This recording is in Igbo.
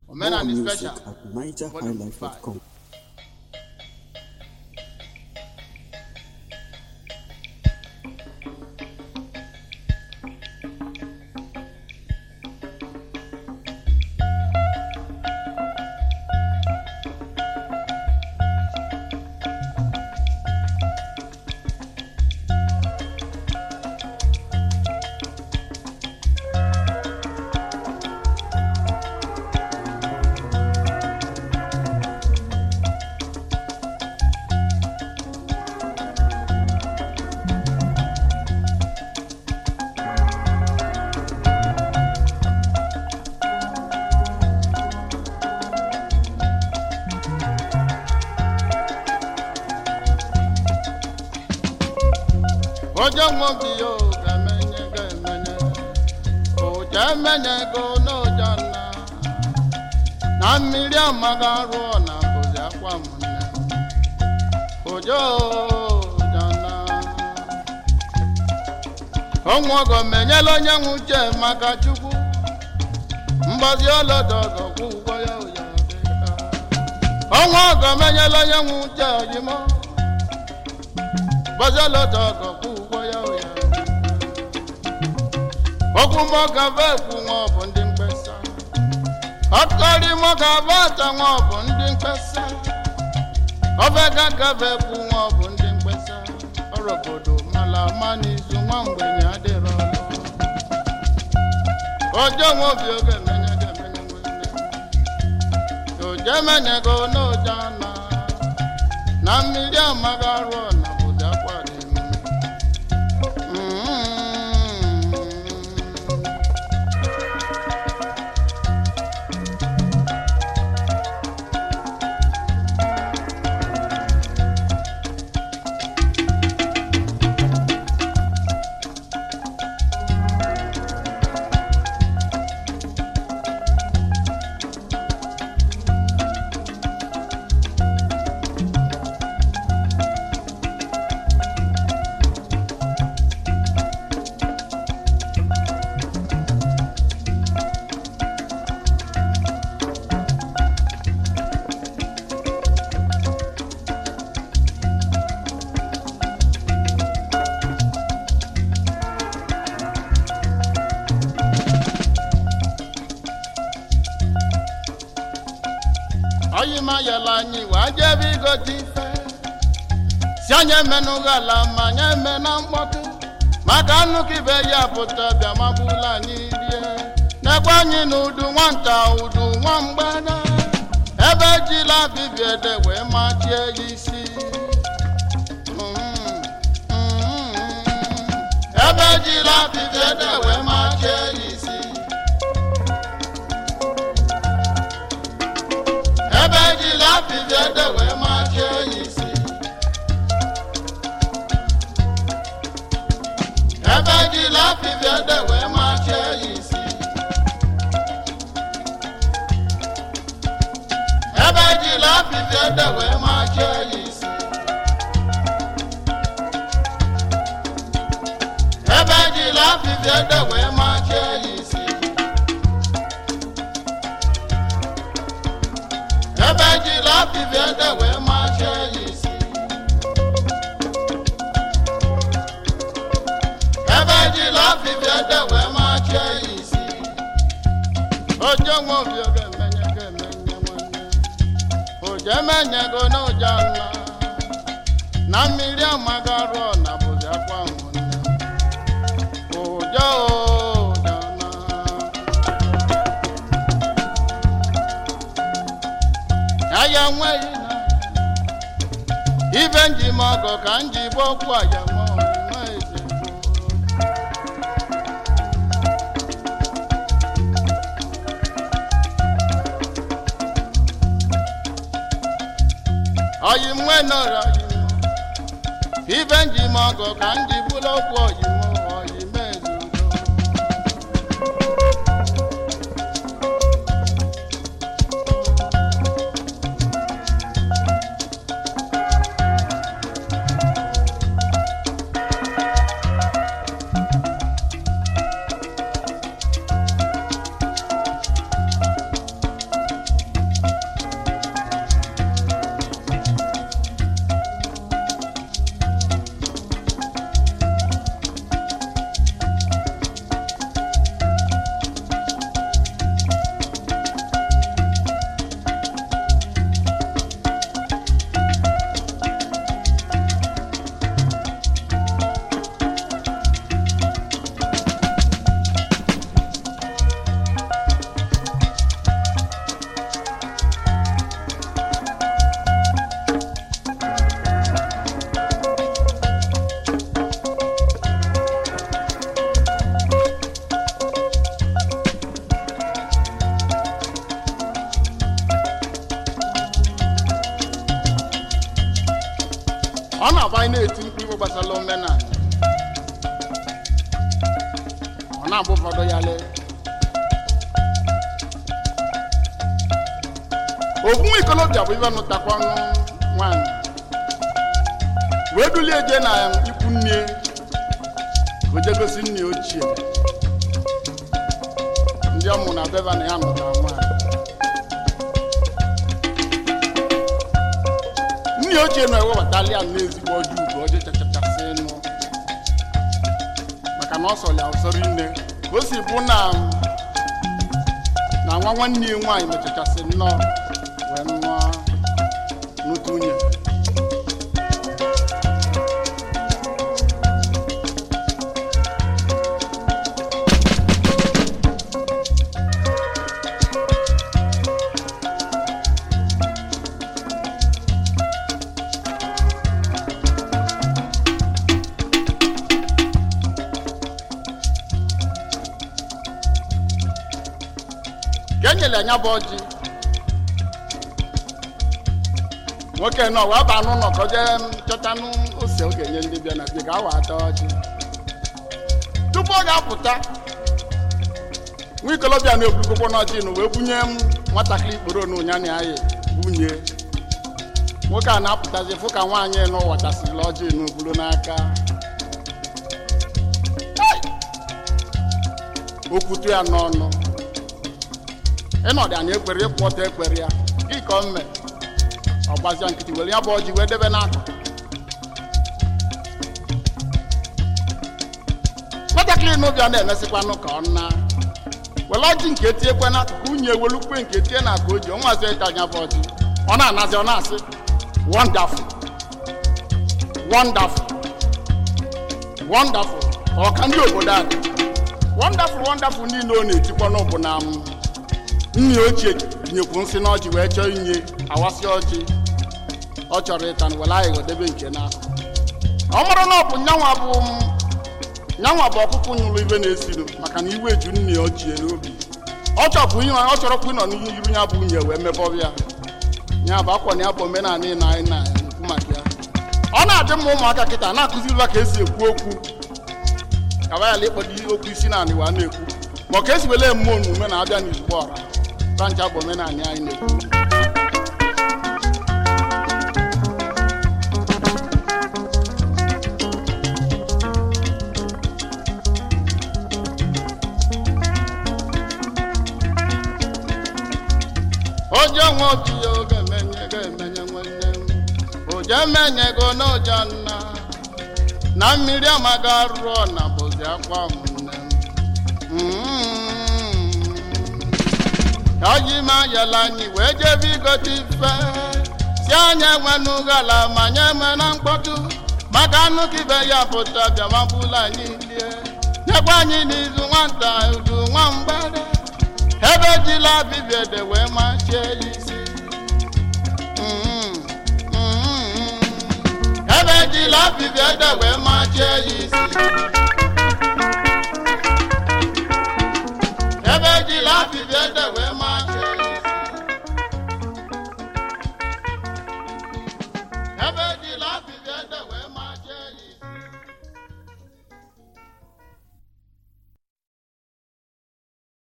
Omenani music special. at nigerhighlife.com. Ojo nwobi yo ga-emenye ga-emenye Oja emenye go n'oja nna Na mmiri amaghị arụọ na bụzi akwa m nne Ojo oja nna Ọnwụ ọgọ menyela onye nwe uche maka Chukwu Mgbazi ọlọdọ ọgọ kwụ ụgwọ ya ụya dịka Ọnwụ ọgọ menyela onye nwe uche oyimo bọ́sẹ̀ lọ́tọ̀ ọkọ̀ kú wọ́yá òyà. okwu mọ́ka bẹ́ẹ̀ kwu wọn bụ ndị mkpesa. ọtọrị mọ́ka bẹ́ẹ̀ ta wọn bụ ndị mkpesa. ofe kaka bẹ́ẹ̀ kwu wọn bụ ndị mkpesa. ọrụ obodo mala ama n'izu nwa mgbenye adịrọ ọlụ. ojo nwa obi oge emenye ga-emenye nwanne. oje emenye go n'oje ana. na mmiri amaghị arụ ọna bụzi akwa dị mma. Mm. Oyi ma yala anyị wee jebe igote ife si anyị emenụghị ala ma anyị eme na mkpọtụ maka nnukwu ibe ya pụta bịa magbula anyị rie n'ekwe anyị na udu nwata udu nwa mgbada ebe ejila bibiede wee machie ya isi Mm, mm, ebe ejila bibiede wee machie ya isi ebe ejila bibiede wee machie ya isi ebe ejila bibiede wee machie ya isi ebe ejila bibiede wee machie ya isi ebe ejila bibiede wee machie ya isi ebe ejila bibiede wee machie ya isi ebe ejila bibiede wee machie ya isi ojo nwa obi oge emenye ga emenye nwanne ojo emenye go n'ụja nna na mmiri amaghị arụ na bụzi akwa ụmụnne ojo ụja na aya nweghị na ibe nji m ọgọ ka m ji gba okwu aya nwa ọmụma eze gboo. oyi nwe nọrọ oyi m ibe nji m ọgọ ka m ji bụrụ okwu oyi m oyi m eze udo ọ na-aba anyị na-eti mkpu igbo gbasara omenala ọ na-abụ ụfọdụ ya lee ofu nwa ikolobịa bụ ibe nụtakwa ọnụ nwaanyị wee dulie je na ikwu nne oje gosi nne ochie ndị ọ mụ na beva na ya nụtara nwaanyị nne ochie na-ewebatali ya n'ezigbo ọjọ ugo ọjọ chachachasị nụ maka na ọ sọrọ ya ụsọrọ ine ka o si bụ na na nwa nwanne ya nwaanyị mechachasị nnọọ wee nụọ n'otu nwunye ka e nyere anya bụ ọjị nwoke nọ wee baa n'ụlọ ka o jee chọtanụ ose ọ ga-enye ndị bịa na bịa ka awa ata ọjị tupu ọ ga-apụta nwa ikolobịa na-eburukokwo n'ọjị nụ wee bunye m nwatakịrị ikporo na ụnya na ya bunye nwoke a na-apụtazi fụ ka nwaanyị nụ watasịrị ọjị n'oburu n'aka okwutu ya n'ọnụ ịnọdụ anyị ekwere ịkwụ ọtọ ekwere ya gị ka o mme ọ gbazia nkịtị were ya bụ ọjị wee debe n'akụkụ nwatakịrị n'ụbịa na-emesịkwanụ ka ọ na were ọjị nke etiekwe n'akụkụ unyi ewelukwe nke tie na aka o ji ọnwazi ịta anya bụ ọjị ọ na-anazi ọ na-asị wonderful wonderful wonderful ọ ka ndị obodo a dị wonderful wonderful niile ọ na-etikwa n'ụbụ na m nne ochie tinyekwu nsị n'ọjị wee chọọ inye awasị ọjị ọ chọrọ ịta na were aghịghọ debe nke n'akụkụ ọ mara na ọ bụ nyanwa bụ nyanwa bụ ọkụkụ nyụrụ ibe na-esinu maka na iwe ju nne ochie n'obi ọ chọpụ ihe ọ chọrọkwa ịnọ n'iru ya bụ nwunye wee mebọbịa ya bụ akwa na ya bụ omenala ị na anyị na-ekwu maka ya ọ na-adị mma ụmụaka kịta na-akụziri ka esi ekwu okwu kabayala ịkpọdo okwu isi naanị wa na-ekwu ma ọ ka esi wele mmụọ omume na-abịa n'izugbo ọra tancha bụ omenala anyị na-ekwu oje nwe obi ya oge emenye ga-emenye nwanne m oje emenye go n'ụjọ nna na mmiri amaga rụọ na bụzi akwa ụmụnne m oji ma yala anyị wee jebe igote ife si anya enwenughala ma nye eme na mkpọtụ maka anụ ka ibe ya pụta bịamagbula anyị lie nyekwa anyị n'izu nwata udu nwa mgbede ebe jila bibiede wee machie ya isi Mm, mm, mm. ebe jila bibiede wee machie ya isi